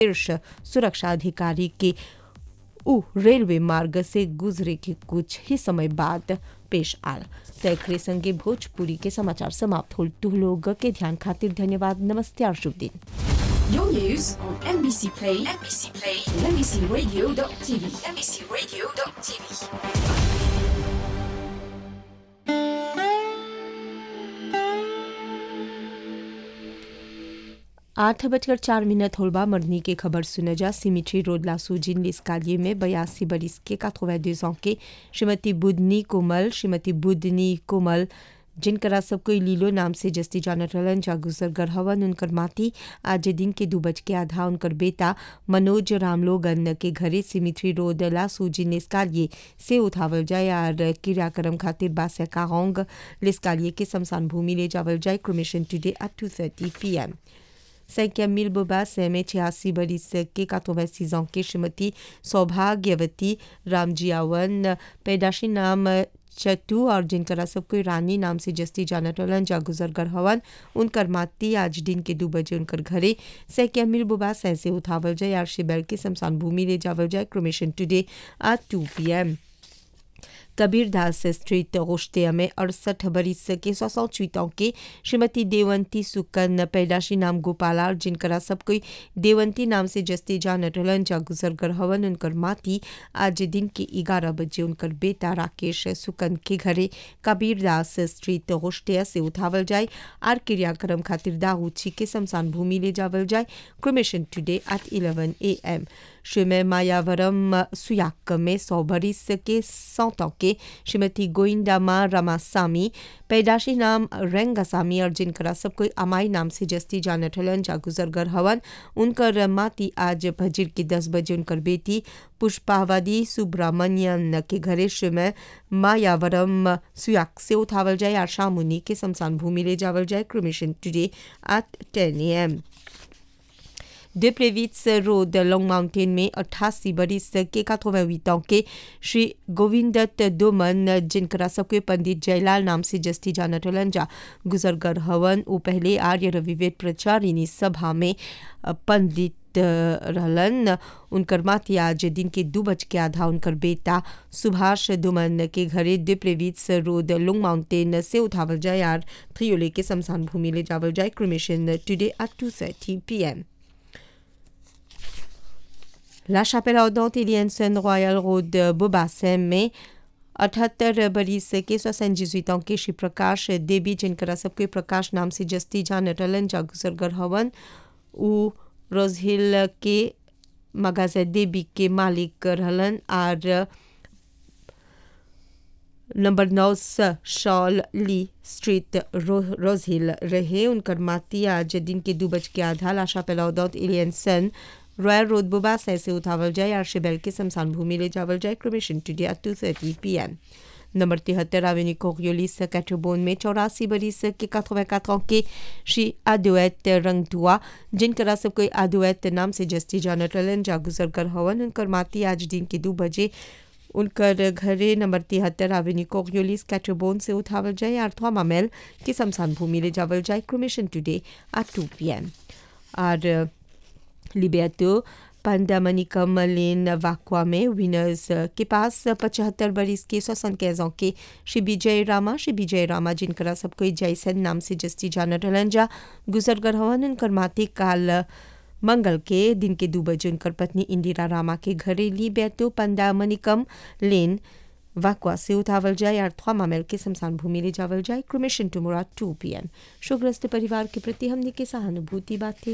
शीर्ष सुरक्षा अधिकारी के उ रेलवे मार्ग से गुजरे के कुछ ही समय बाद पेश आल तकरे संगे भोजपुरी के समाचार समाप्त होल तू लोग के ध्यान खातिर धन्यवाद नमस्ते और शुभ दिन Your news on NBC Play, NBC Play, and NBCRadio.tv, NBCRadio.tv. आठ बजकर चार मिनट होलबा मरनी की खबर सुने जा सिमिट्री रोड लासुजिन लिस्कालिए में बयासी बरिस के काथोवैदे के श्रीमती बुदनी कोमल श्रीमती बुदनी कोमल जिनकरा सब कोई लीलो नाम से जस्ती जानत रहलन जा गुजर गढ़वन उनकर माती आज दिन के दू बज के आधा उनकर बेटा मनोज रामलोगन के घरे सिमिट्री रोड लासुजिन लिस्कालिए से उठावल जाए और क्रियाक्रम खातिर बासे कारोंग लिस्कालिए के शमशान भूमि ले जावल जाए cremation today at two thirty P M cinquième mille Bobas में छियासी बरिस के 86 ans के श्रीमती सौभाग्यवती रामजियावन पैदाशी नाम चतु और जिनकरा सब कोई रानी नाम से जस्ती जानत रहलन जा गुजर कर हवन उनकर माती आज दिन के दो बजे उनकर घरे सैकिया मिल बुबास ऐसे उठावल जाए और शिबैल के शमशान भूमि ले जावल जाए cremation today at two P M Kabirdas street रोश्तिया में अड़सठ बरिस के सौसठ के श्रीमती देवंती सुकन पैदाशी नाम गोपाला और जिनकरा सब कोई देवंती नाम से जस्ती जान रहलन जा गुजर कर हवन उनकर माती आज दिन के ग्यारह बजे उनकर बेटा राकेश सुकन के घरे कबीरदास स्ट्रीट रोश्तिया से उठावल जाए आर क्रियाक्रम खातिर दाऊची के शमशान भूमि ले जावल जाए cremation today at eleven A M श्रीमय मायावरम सुयाक में सौ बरिस के सौतों के श्रीमती गोइंदामा रमासामी पैदाशी नाम रेंगासामी और जिनकरा सब कोई अमाई नाम से जस्ती जानत हलन जा गुजरगर हवन उनकर माती आज फजर के दस बजे उनकर बेटी पुष्पावती सुब्रमण्यन के घरे श्रीमय मायावरम सुयाक से उठावल जाए और शामुनी के शमशान भूमि ले जावल जाए cremation today at ten A M de Plevitz Road, Long Mountain में 88 बरिस के 88 ans के श्री गोविंदत दोमन जिनकरा सबके पंडित जयलाल नाम से जस्ती जानत हलन जा गुजरगर हवन वो पहले आर्य रविवेद प्रचारिणी सभा में पंडित रहलन उनकर माती आज दिन के दू बज के आधा उनकर बेटा सुभाष दुमन के घरे दिप्रेवित्स रोड लुंग माउंटेन से उठावल जाए और थ्रियोले के शमशान भूमि ले जावल जाए cremation today at two thirty P M La chapelle ardente Iliensen Royal Road Bobassem में अठहत्तर बरिस के सोसन जिजुइतों के श्री प्रकाश देवी जिनकरा सबके प्रकाश नाम से जस्ती जान रलन जागुसरगर हवन उ रोज हिल के मगाजा देवी के मालिक रहलन और नंबर नौ शॉल ली स्ट्रीट रो, रोज हिल रहे उनकर माती आज दिन के दो बज के आधा लाशा पेलाउदौत इलियनसन रॉयल रोड बुबास ऐसे उठावल जाए और शिबेल के शमशान भूमि ले जावल जाए cremation today at two thirty P M number तिहत्तर एवेन्यू कोरियोलिस कैटोबोन में चौरासी बरिस के कथोवे कथों के श्री आदुएत रंगदुआ जिनकरा सब कोई आदुएत नाम से जस्ती जानत रहलन जा गुजर कर हवन उनकर माती आज दिन के दो बजे उनकर घरे नंबर तिहत्तर एवेन्यू कोरियोलिस कैटोबोन से उठावल जाए और थ्वा मामेल की शमशान भूमि ले जावल जाए cremation today at two P M और लिबेटो पंडामनिकम लेन वाक्वा में विनर्स के पास पचहत्तर बरिस के सोसन कैजों के श्री विजय रामा श्री विजय रामा जिनकरा सब कोई जैसन नाम से जस्ती जानत रहलन जा गुजरगर हवन उनकर माते काल मंगल के दिन के दो बजे उनकर पत्नी इंदिरा रामा के घरे ली बैतो पंडामनिकम लेन वाकवा से उठावल जाए और थ्वा मामेल के शमशान भूमि ले जावल जाए cremation tomorrow two P M शोग्रस्त परिवार के प्रति हमने के सहानुभूति बातें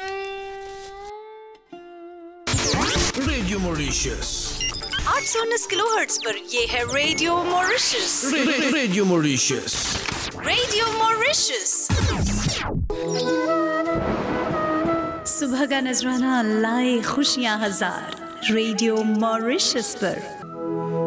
रेडियो मॉरिशस 819 किलोहर्ट्ज पर ये है radio Mauritius radio Mauritius radio Mauritius सुबह का नजराना लाए खुशियां हजार रेडियो मॉरिशस पर